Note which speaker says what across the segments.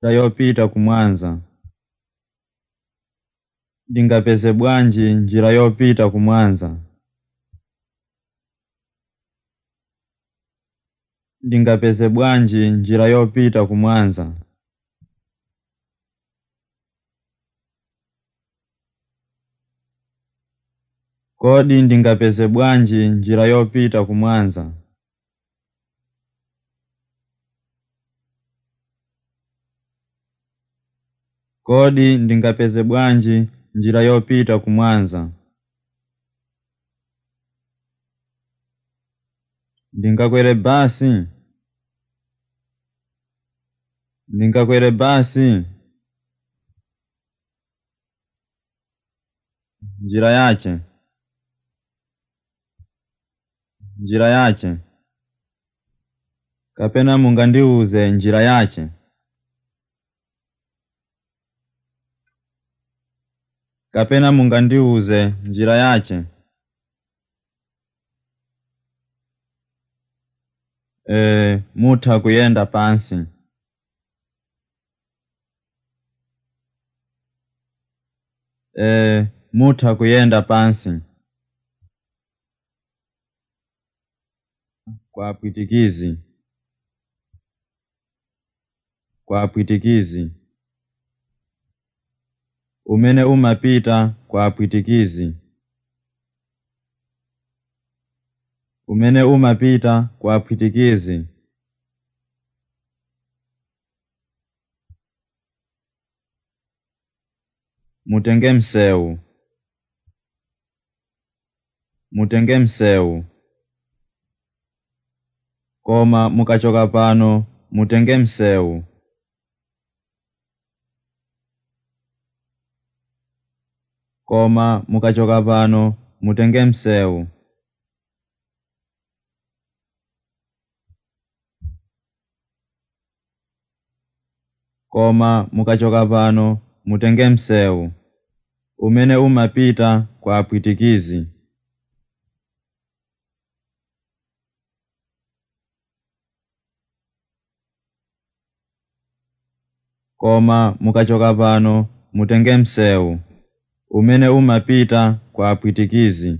Speaker 1: njira yopita kumwanza ndingapeze bwanji njira yopita kumwanza ndingapeze bwanji njira yopita kumwanza kodi ndingapeze bwanji njira yopita kumwanza kodi ndingapeze bwanji njira yopita kumwanza ndingakwere basi ndingakwere basi njira yache njira yache kapena mungandiuze njira yache kapena mungandiuze njira yache e, mutha kuyenda pansi e, mutha kuyenda pansi kwa pwitikizi kwa pwitikizi umene umapita kwa pwitikizi umene umapita kwa pwitikizi mutenge msewu mutenge msewu koma mukachoka pano mutenge msewu koma mukachoka pano mutenge msewu koma mukachoka pano mutenge msewu umene umapita kwa pwitikizi koma mukachoka pano mutenge msewu umene umapita kwa pwitikizi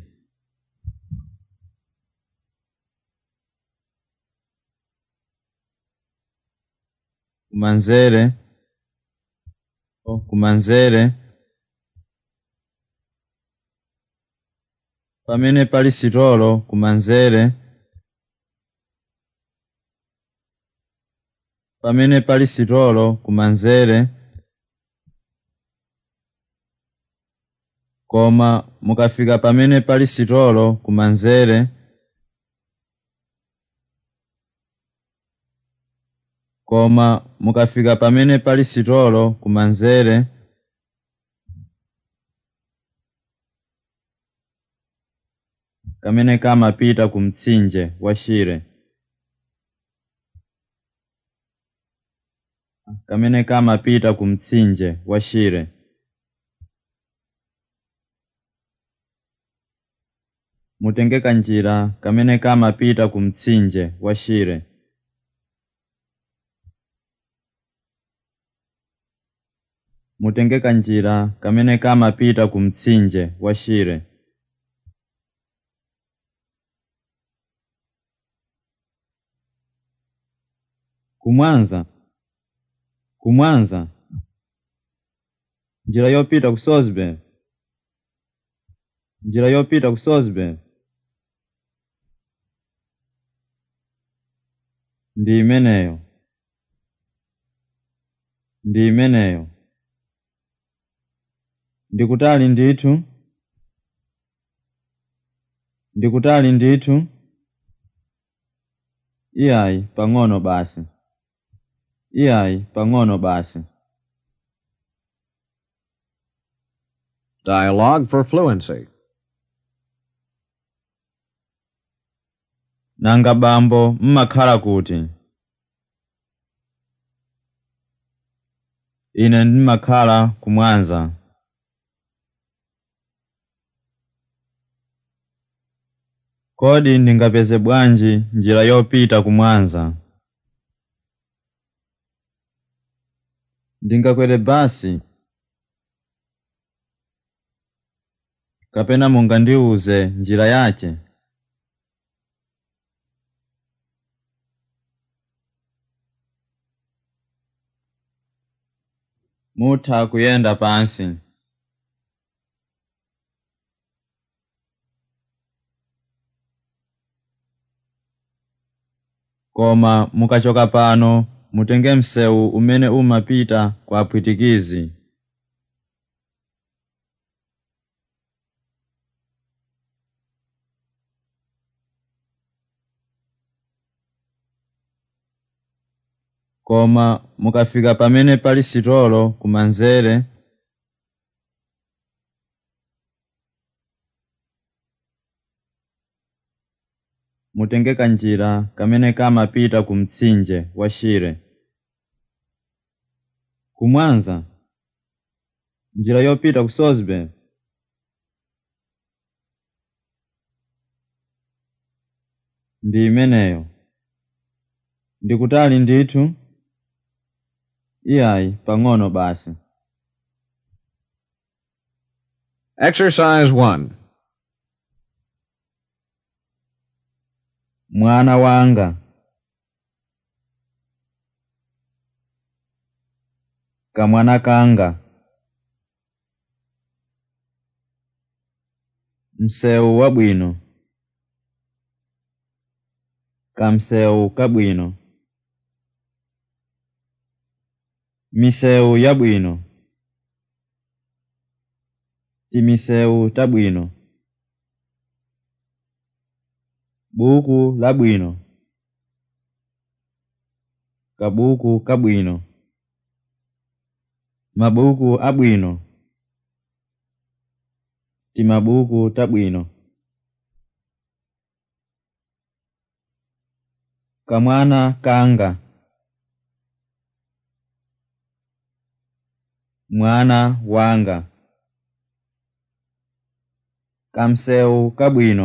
Speaker 1: kumanzere oh, kumanzere pamene pali sitolo kumanzere pamene pali sitolo kumanzere koma mukafika pamene pali sitolo kumanzere koma mukafika pamene pali sitolo kumanzere kamene kamapita ku mtsinje wa shire kamene kamapita ku mtsinje wa shire mutenge kanjira kamene kamapita ku mtsinje wa shire mutenge kanjira kamene kamapita ku mtsinje wa shire kumwanza kumwanza njira yopita ku sosbe njira yopita ku sosbe ndi imeneyo ndi imeneyo ndikutali ndithu ndikutali ndithu iyayi pang'ono basi iyayi pang'ono basi
Speaker 2: Dialogue for fluency.
Speaker 1: nanga bambo mmakhala kuti ine ndimakhala kumwanza kodi ndingapeze bwanji njira yopita kumwanza ndingakwere basi kapena mungandiuze njira yace mutha kuyenda pansi koma mukachoka pano mutenge msewu umene umapita kwa apwitikizi koma mukafika pamene pali sitolo kumanzere mutenge kanjira kamene kamapita ku mtsinje wa shire kumwanza njira yopita ku sosbe ndi imeneyo ndikutali ndithu iyayi pang'ono basi
Speaker 2: Exercise 1.
Speaker 1: mwana wanga kamwana kanga msewu wabwino kamsewu kabwino misewu yabwino timisewu tabwino buku labwino kabuku kabwino mabuku abwino timabuku tabwino kamwana kanga mwana wanga kamsewu kabwino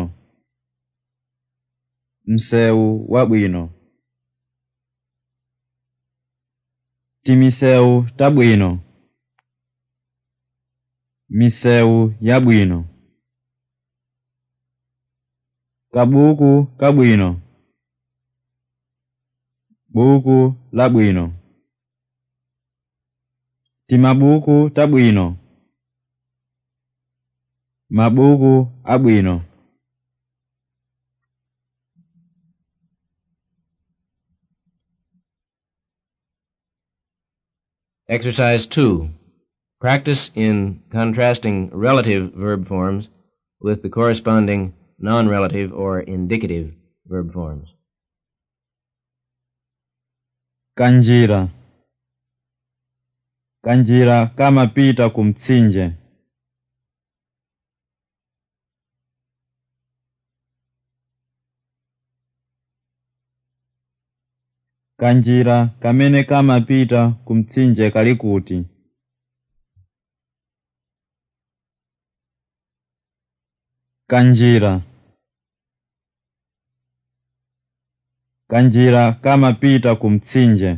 Speaker 1: msewu wabwino timisewu tabwino misewu yabwino kabuku kabwino buku labwino timabuku tabwino mabuku abwino
Speaker 3: Exercise 2. Practice in contrasting relative verb forms with the corresponding non-relative or indicative verb forms.
Speaker 1: kanjira kanjira kamapita ku mtsinje kanjira kamene kamapita ku mtsinje kali kuti kanjira kanjira kamapita ku mtsinje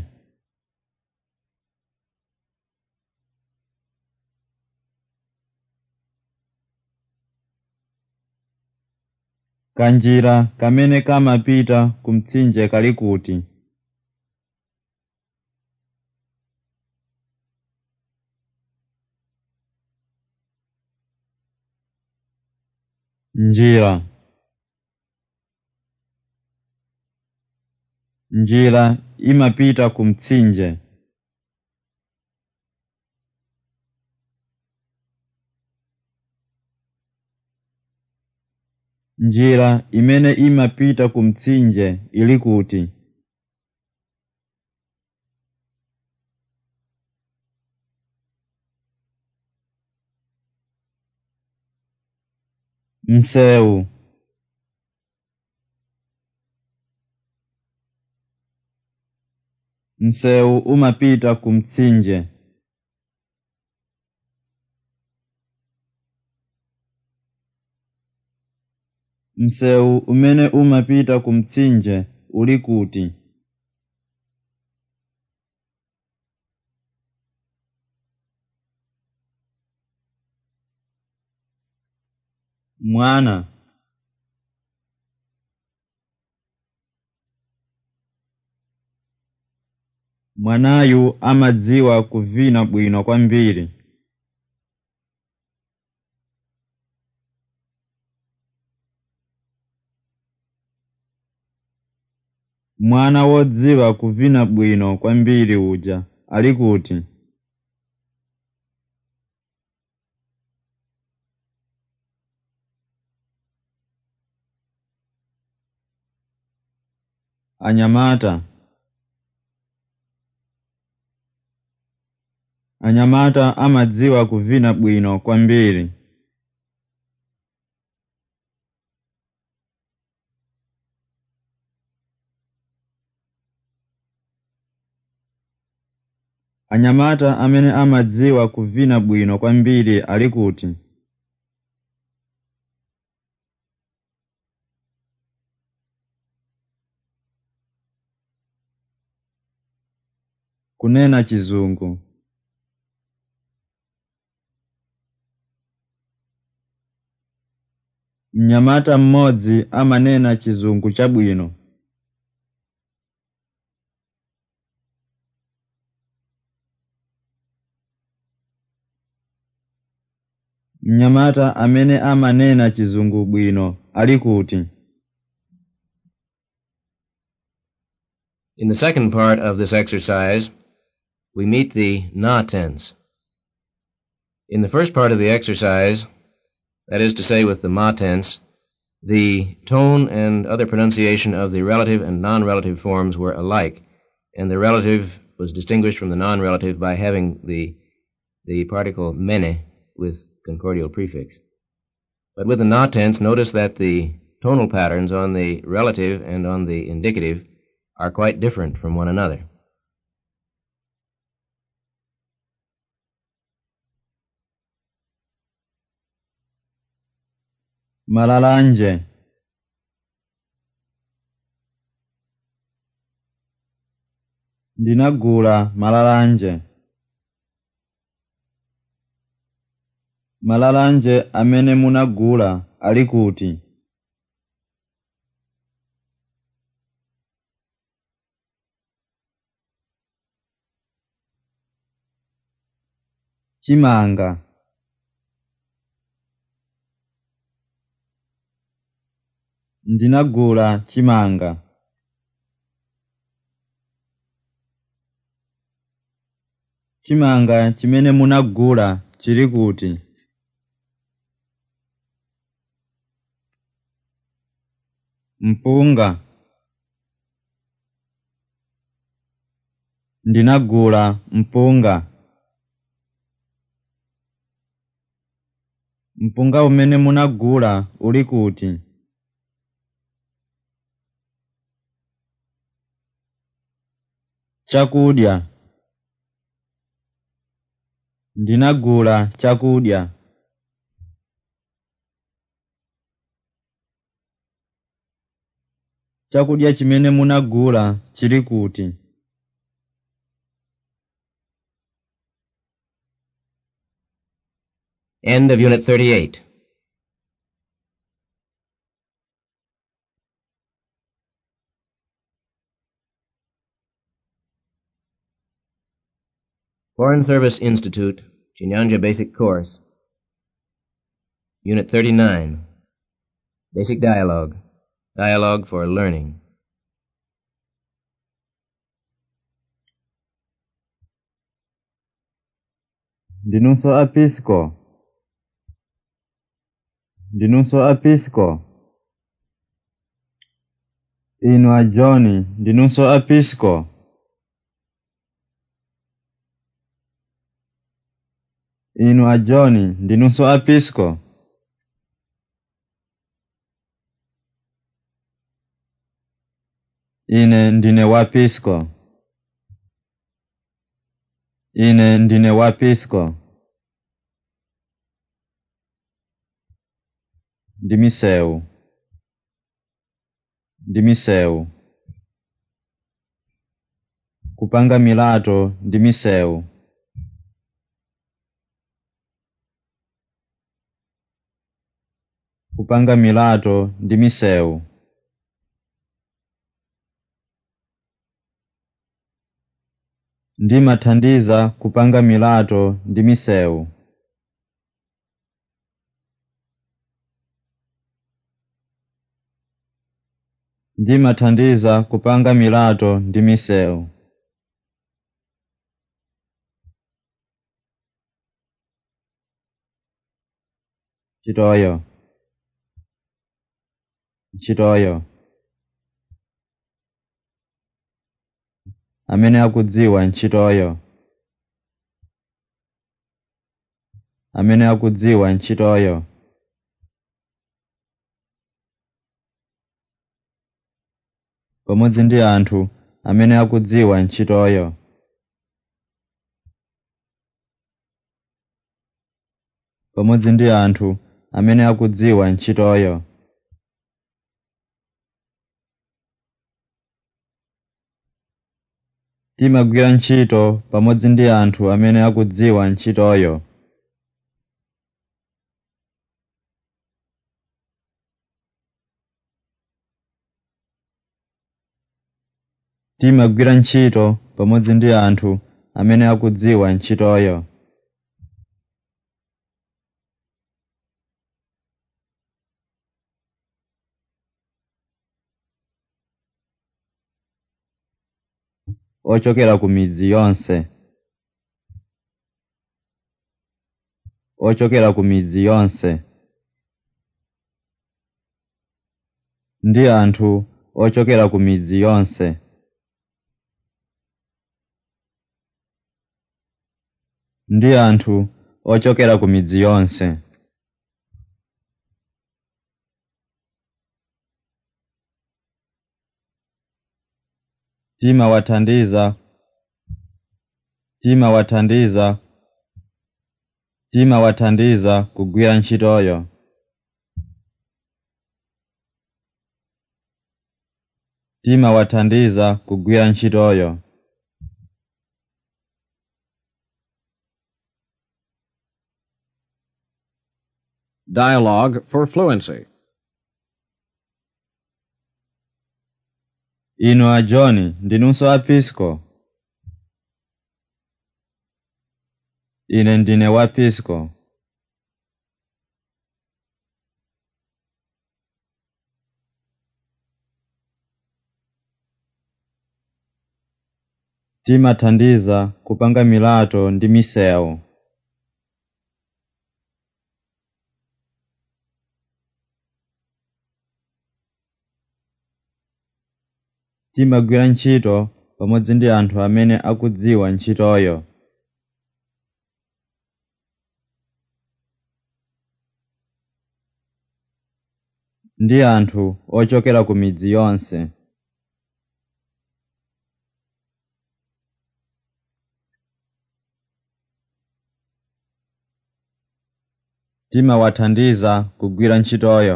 Speaker 1: kanjira kamene kamapita ku mtsinje kali kuti njira njira imapita ku mtsinje njira imene imapita ku mtsinje ili kuti msewu msewu umapita ku mtsinje msewu umene umapita ku mtsinje uli kuti mwana mwanayu amadziwa kuvina bwino kwambiri mwana wodziwa kuvina bwino kwambiri uja ali kuti anyamata anyamata amadziwa kuvina bwino kwambiri anyamata amene amadziwa kuvina bwino kwambiri ali kuti kunena chizungu mnyamata mmodzi amanena chizungu chabwino mnyamata amene amanena chizungu bwino ali kuti
Speaker 3: In the second part of this exercise, we meet the na tense. In the first part of the exercise, that is to say, with the ma tense, the tone and other pronunciation of the relative and non relative forms were alike, and the relative was distinguished from the non relative by having the, the particle mene with concordial prefix. But with the na tense, notice that the tonal patterns on the relative and on the indicative are quite different from one another.
Speaker 1: malalanje ndinagula malalanje malalanje amene munagula ali kuti chimanga ndinagula chimanga chimanga chimene munagula chili kuti mpunga ndinagula mpunga mpunga umene munagula uli kuti chakudya ndinagula chakudya chakudya chimene munagula chili kuti
Speaker 3: End of Unit 38. Foreign Service Institute, Chinyanja Basic Course, Unit 39. Basic Dialogue. Dialogue for Learning.
Speaker 1: ndinunso apisco ndinunso apisco inu a john ndinunso apisco inu a john ndinunso apisco ine ndine wapisco ine ndine wapisco ndi misewu ndi misewu kupanga milato ndi misewu kupanga milato ndi misewu ndimathandiza kupanga milato ndi misewu ndimathandiza kupanga milato ndi misewu ntchitoyo ntchitoyo amene akudziwa ntchitoyo amene akudziwa ntchitoyo pamodzi ndi anthu amene akudziwa ntchitoyo pamodzi ndi anthu amene akudziwa ntchitoyo timagwira ntchito pamodzi ndi anthu amene akudziwa ntchitoyo timagwira ntchito pamodzi ndi anthu amene akudziwa ntchitoyo ochokera ku midzi yonse ochokera ku midzi yonse ndi anthu ochokera ku midzi yonse ndi anthu ochokera ku midzi yonse timawathandiza timawathandiza timawathandiza kugwira ntchitoyo timawathandiza kugwira ntchitoyo
Speaker 2: Dialogue for fluency.
Speaker 1: inu a john ndinunso a pisco ine ndine wa pisco timathandiza kupanga milato ndi misewu timagwira ntchito pamodzi ndi anthu amene akudziwa ntchitoyo ndi anthu ochokera ku midzi yonse timawathandiza kugwira ntchitoyo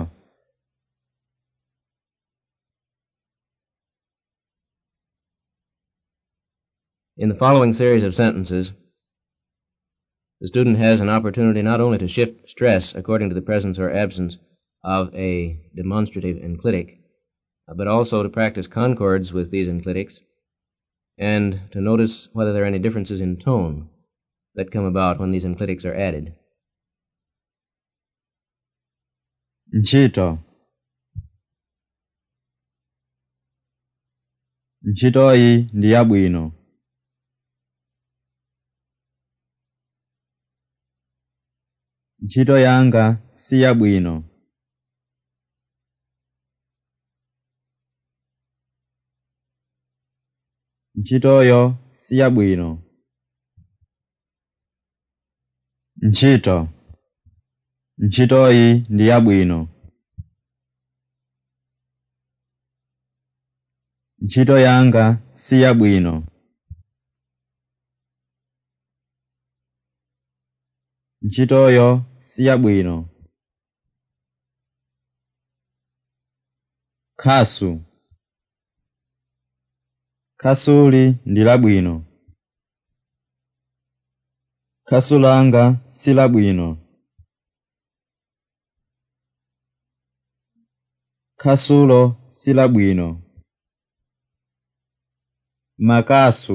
Speaker 3: In the following series of sentences, the student has an opportunity not only to shift stress according to the presence or absence of a demonstrative enclitic, uh, but also to practice concords with these enclitics and to notice whether there are any differences in tone that come about when these enclitics are added.
Speaker 1: ntchito ntchitoyi ndi yabwino ntchito yanga si yabwino ntchitoyo si yabwino ntchito ntchitoyi ndi yabwino ntchito yanga si yabwino ntchitoyo si yabwino khasu khasuli ndi labwino khasu langa si labwino khasulo silabwino makasu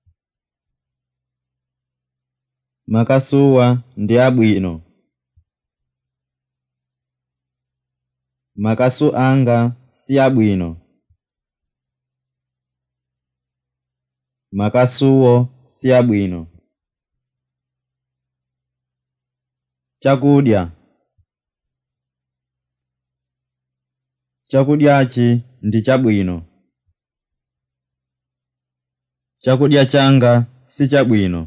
Speaker 1: makasuwa ndi abwino makasu anga si abwino makasuwo si abwino chakudya chakudyachi ndi chabwino chakudya changa si chabwino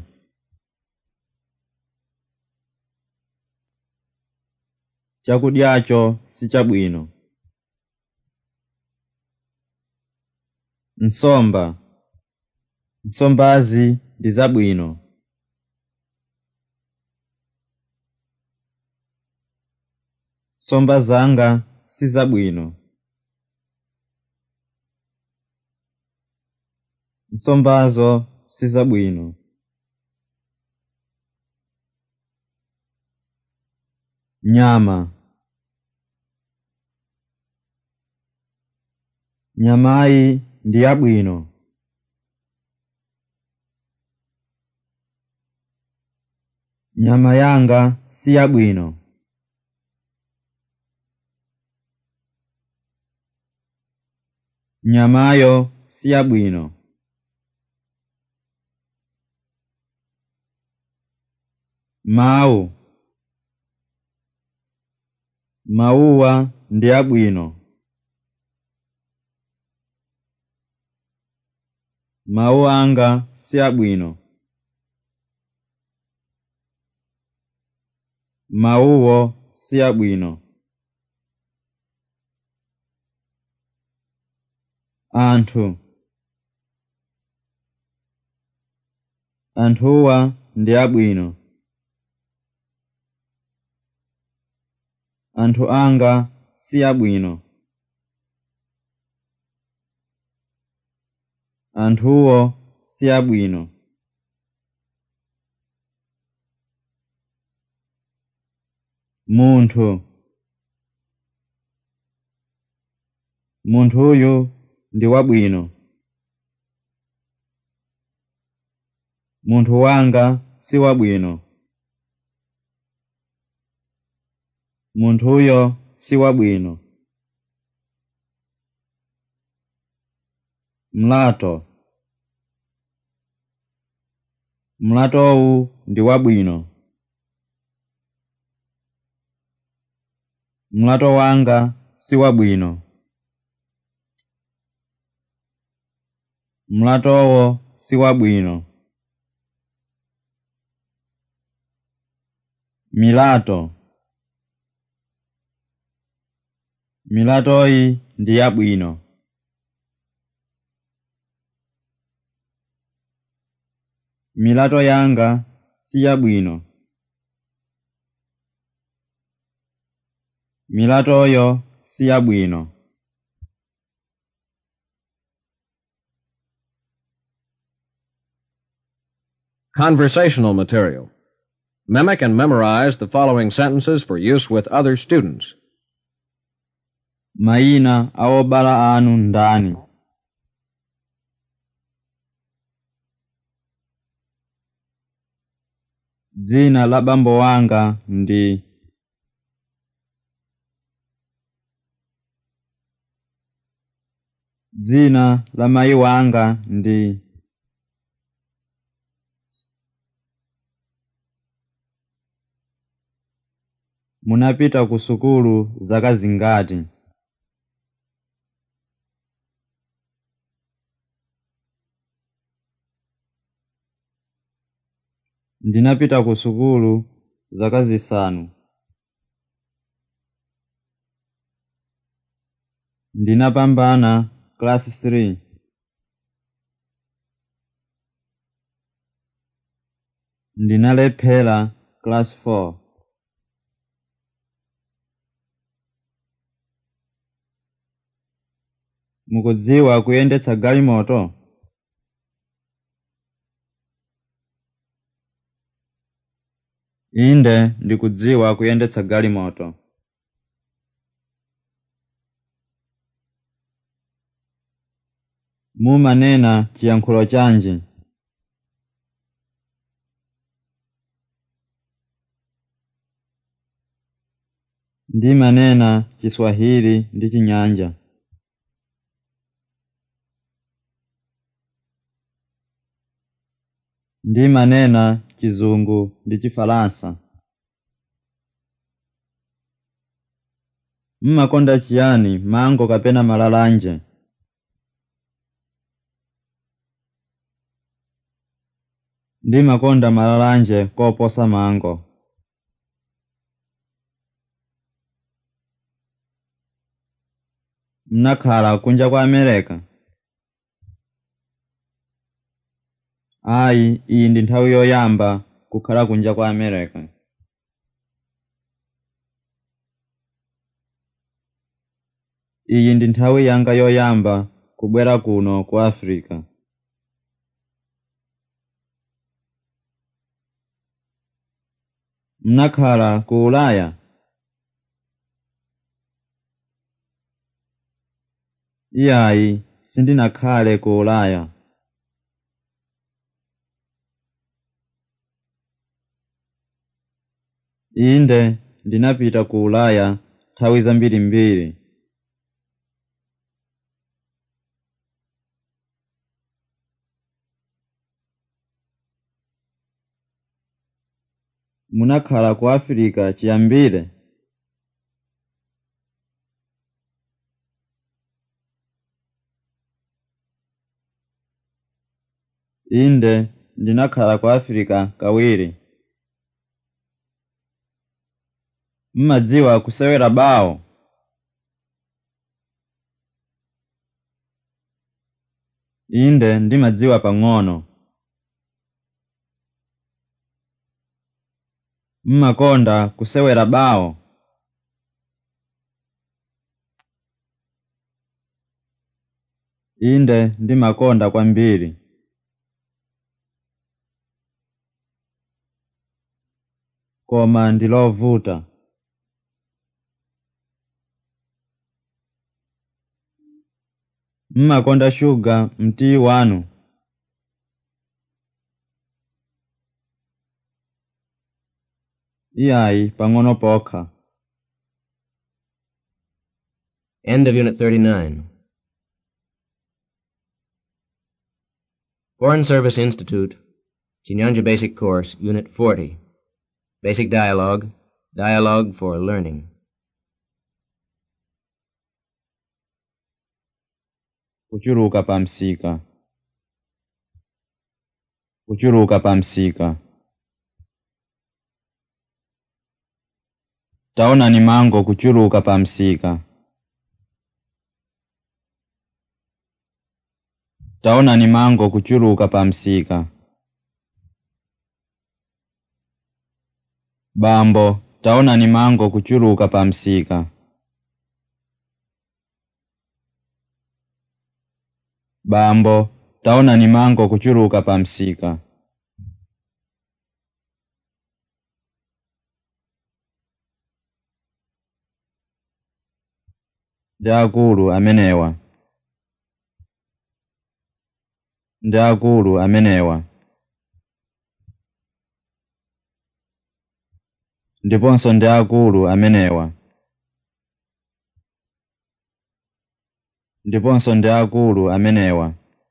Speaker 1: chakudyacho si chabwino nsomba nsombazi ndi zabwino nsomba zanga si zabwino nsombazo si zabwino nyama nyamayi ndi yabwino nyama yanga si yabwino nyamayo si yabwino mawu mawuwa ndi abwino mawu anga si abwino mawuwo si abwino anthu anthuwa ndi abwino anthu anga si abwino anthuwo si abwino munthu munthuyu ndi wabwino munthu wanga si wabwino munthuyo si wabwino mlato mlatowu ndi wabwino mlato wanga si wabwino mlatowo si wabwino milato milatoyi ndi yabwino milato yanga si yabwino milatoyo si yabwino
Speaker 2: Conversational material. Mimic and memorize the following sentences for use with other students.
Speaker 1: mayina a obala anu ndani dzina la bambo wanga ndi dzina la mayi wanga ndi munapita ku sukulu zaka zingati ndinapita ku sukulu zaka zisanu ndinapambana class 3 ndinalephera class 4 mukudziwa kuyendetsa galimoto inde ndikudziwa kuyendetsa galimoto mumanena chiyankhulo chanji ndimanena chiswahili ndi chinyanja ndimanena chizungu ndi chifalansa mmakonda chiyani mango kapena malalanje ndimakonda malalanje koposa mango mnakhala kunja kwa amerika ayi iyi ndi nthawi yoyamba kukhala kunja kwa amerika iyi ndi nthawi yanga yoyamba kubwera kuno ku africa mnakhala ku ulaya iyayi sindinakhale ku ulaya inde ndinapita ku ulaya nthawi zambirimbiri munakhala ku afirika chiyambire inde ndinakhala ku afirika kawiri mmadziwa kusewera bawo inde ndimadziwa pang'ono mmakonda kusewera bawo inde ndimakonda kwambiri koma ndilovuta mmakonda shuga mtii wanu iyayi pang'ono pokha
Speaker 3: End of Unit 39. Foreign Service Institute, Chinyanja Basic Course, Unit 40. Basic Dialogue, Dialogue for Learning.
Speaker 1: kuchuluka pa msika kuchuluka pa msika taona ni mango kuchuluka pa msika taona ni mango kuchuluka pa msika bambo taona ni mango kuchuluka pa msika bambo taona ni mango kuchuluka pa msika ndi akulu amenewa ndi akulu amenewa ndiponso ndi akulu amenewa ndiponso ndi akulu amenewa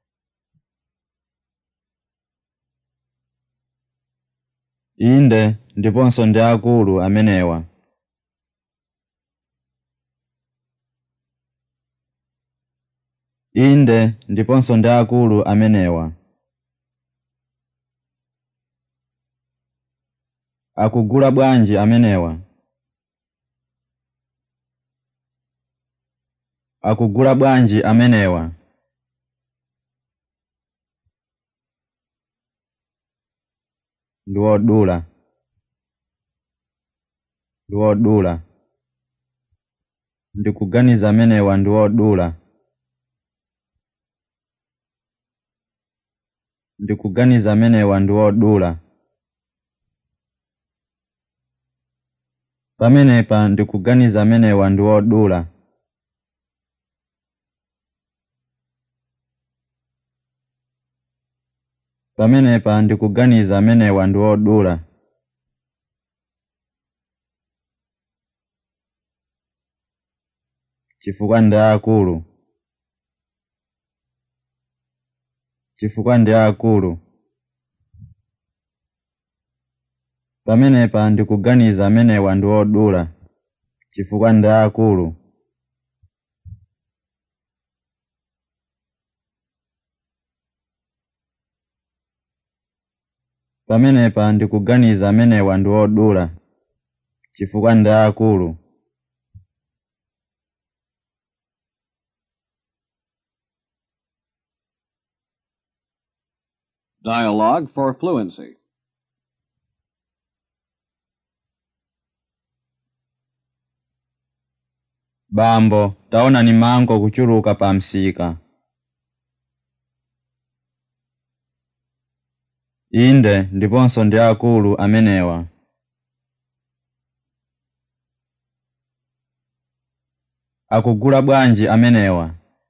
Speaker 1: inde ndiponso ndi akulu amenewa inde ndiponso ndi akulu amenewa akugula bwanji amenewa akugula bwanji amenewa ndi wodula ndi wodula ndikuganiza amenewa ndi wodula ndikuganiza amenewa ndi wodula pamenepa ndikuganiza amenewa ndi wodula pamenepa ndikuganiza amenewa ndi odula chifukwa ndi akulu chifukwa ndi akulu pamenepa ndikuganiza amenewa ndi odula chifukwa ndi akulu pamenepa ndikuganiza amenewa ndi odula chifukwa ndi akulu
Speaker 2: Dialogue for fluency.
Speaker 1: bambo taona ni mango kuchuluka pa msika inde ndiponso ndi akulu amenewa akugula bwanji amenewa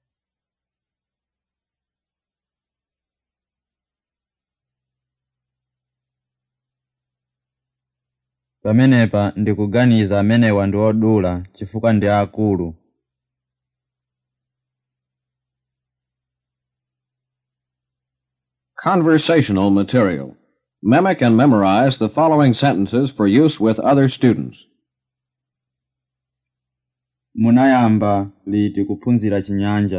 Speaker 1: pamenepa ndikuganiza amenewa ndi odula chifukwa ndi akulu
Speaker 2: Conversational material. Mimic and memorize the following sentences for use with other students.
Speaker 1: munayamba liti kuphunzira chinyanja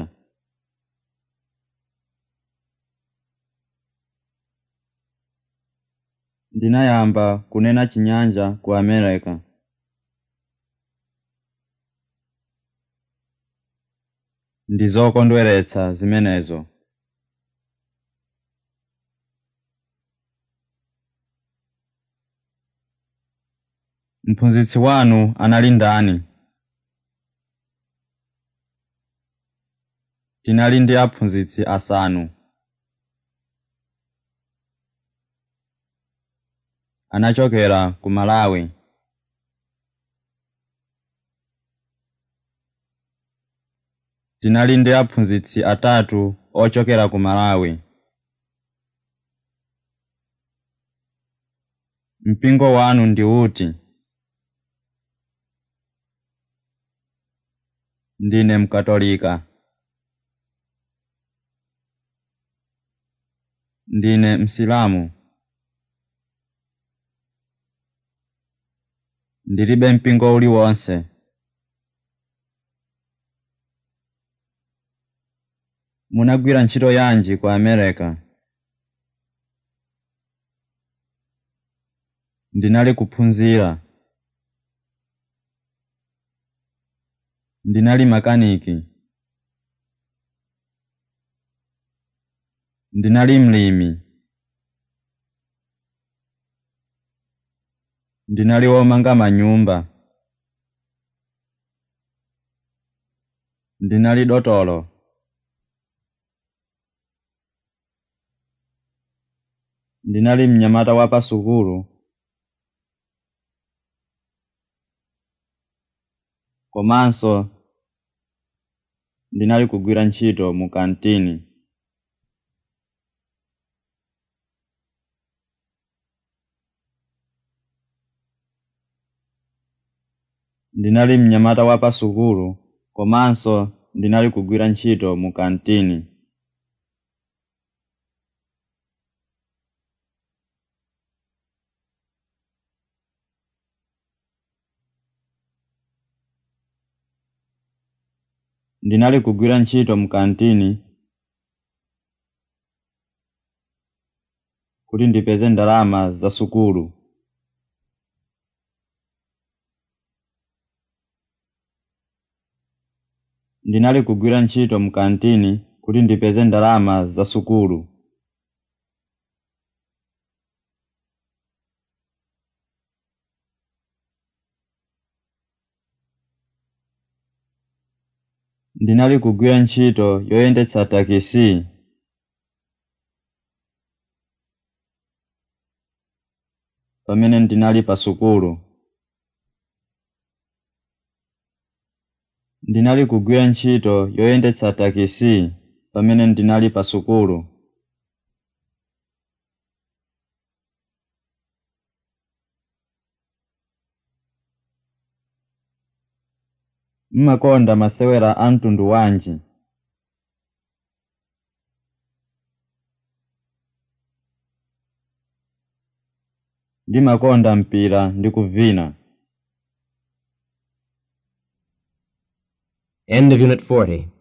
Speaker 1: ndinayamba kunena chinyanja ku america ndi zokondweretsa zimenezo mphunzitsi wanu anali ndani tinali ndi aphunzitsi asanu anachokera ku malawi tinali ndi aphunzitsi atatu ochokera ku malawi mpingo wanu ndi uti ndine mkatolika ndine msilamu ndilibe mpingo uliwonse munagwira ntchito yanji ku america ndinali kuphunzira ndinali makaniki ndinali mlimi ndinali womanga manyumba ndinali dotolo ndinali mnyamata wa pasukulu komanso ndinali kugwira ntchito mu kantini ndinali mnyamata wa pasukulu komanso ndinali kugwira ntchito mu kantini ndinali kugwira ntchito mu kantini kuti ndipeze ndalama za sukulu ndinali kugwira ntchito mu kantini kuti ndipeze ndalama za sukulu ndinali kugwira ntchito yoyendetsa takisi pamene ndinali pa sukulu ndinali kugwira ntchito yoyendetsa takisi pamene ndinali pa sukulu mmakonda masewera a mtundu wanji ndimakonda mpira ndi kuvina
Speaker 3: End of Unit 40.